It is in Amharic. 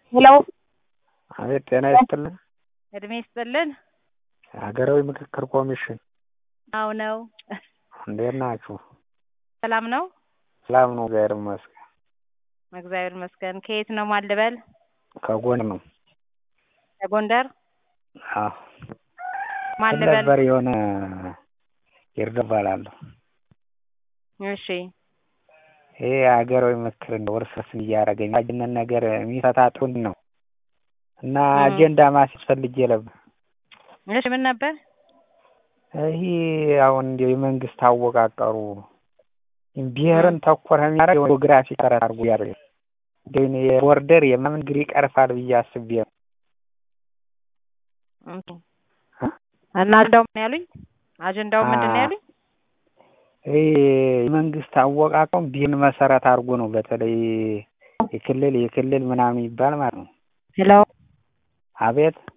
ሄሎ አቤት ጤና ይስጥልን እድሜ ይስጥልን ሀገራዊ ምክክር ኮሚሽን አዎ ነው እንዴት ናችሁ ሰላም ነው ሰላም ነው እግዚአብሔር ይመስገን እግዚአብሔር ይመስገን ከየት ነው ማን ልበል ከጎን ነው ከጎንደር አዎ ማን ምን ልበል ነበር የሆነ ይርዳ እባላለሁ እሺ ይሄ ሀገራዊ ምክክር እንደው እርስ በርስ እያደረገኝ አጅነት ነገር የሚፈታ ጥሩ ነው እና እ አጀንዳ ማስያዝ ፈልጌ ነበር እሺ ምን ነበር ይሄ አሁን እንዲያው የመንግስት አወቃቀሩ ብሔርን ተኮር የሚያደርግ ጂኦግራፊ መሰረት አድርጎ ያደርግ እንዲያው እኔ የቦርደር የምናምን ችግር ይቀርፋል ብዬ አስቤ ነው ኦኬ እና አጀንዳው ምን ያሉኝ አጀንዳው ምንድን ነው ያሉኝ ይሄ የመንግስት አወቃቀሩን ብሔርን መሰረት አድርጎ ነው በተለይ የክልል የክልል ምናምን ይባል ማለት ነው ሄሎ አቤት